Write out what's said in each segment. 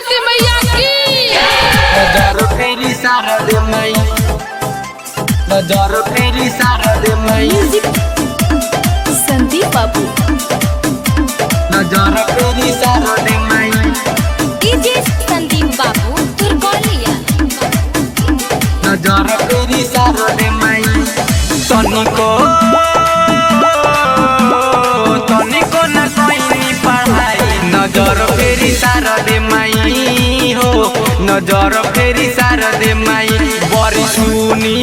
सरस्वती मैया की नजर फेरी शारद मई नजर फेरी शारद मई म्यूजिक संदीप बाबू नजर फेरी शारद मई डीजे संदीप बाबू तुरकोलिया नजर फेरी शारद मई तनिको तनिको न कोई पढ़ाई नजर फेरी शारद मई हो नजर फेरी शारद मई बड़ी सुनी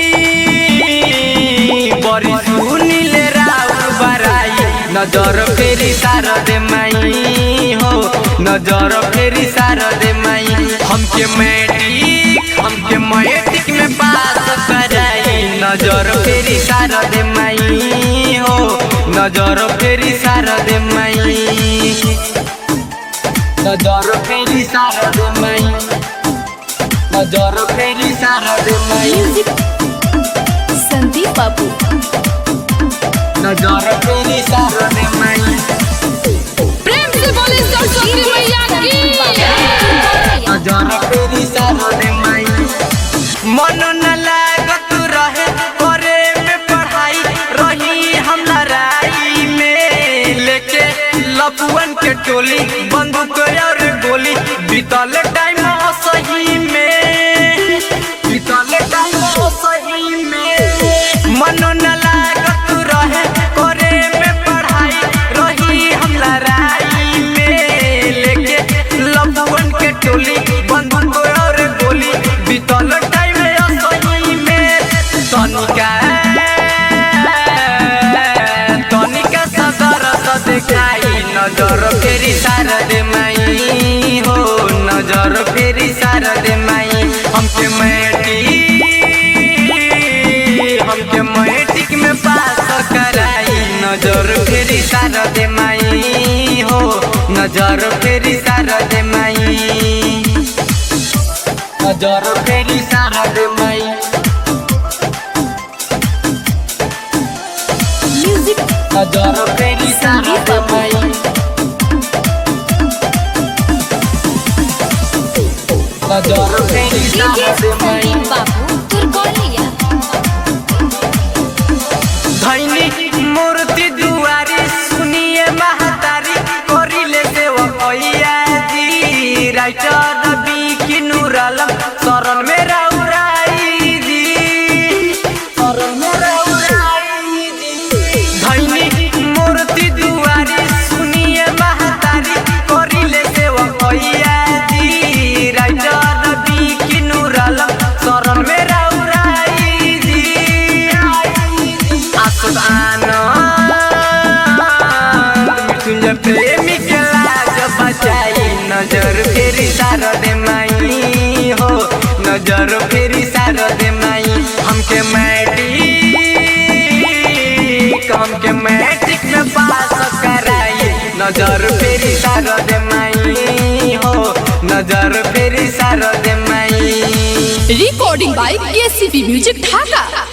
बड़ी सुनी ले राउर बराई नजर फेरी शारद मई हो नजर फेरी शारद मई हमके मैट्रिक हमके मैट्रिक में पास कराई नजर फेरी शारद मई हो नजर फेरी शारद मई नजर फेरी शारद मई नजर फेरी शारद मई म्यूजिक संदीप बाबू नजर फेरी शारद मई प्रेम से बोले सरस्वती मैया की नजर फेरी शारद मई मन न लागत रहे करे में पढ़ाई रही हम लड़ाई में लेके लपुअन के टोली बंदूक और गोली बीतल टाइम सही में बीतल टाइम सही में मन न लागत रहे करे में पढ़ाई रही हम लड़ाई में लेके लपुअन के टोली बंदूक और गोली बीतल टाइम सही में तनिका तनिका सदर देखाई नजर फेरी शारद माई हो नजर फेरी शारद माई हमके मैट्रिक हमके मैट्रिक में पास कराई नजर फेरी शारद माई हो नजर फेरी शारद माई नजर फेरी शारद माई म्यूजिक नजर फेरी शारद माई नजर फेरी डीजे शारद माई संदीप बाबू तुरकोलिया धैनी मूर्ति दुआरी सुनिए महतारी करिले सेवकैया जी राइटर बी की नूरलम शरण में रउराई जी शरण में रउराई जी धैनी मूर्ति दुआरी सुनिए महतारी करिले सेवकैया जी राइटर बी की नूरलम शरण में रउराई जी आसुदान मृत्युंजय प्रेमी के लाज बचाई नजर फेरी शारद माई हो नजर फेरी शारद माई हमके मैट्रिक हमके मैट्रिक में पास कराई नजर फेरी शारद माई हो नजर फेरी शारद माई recording by KCP music Dhaka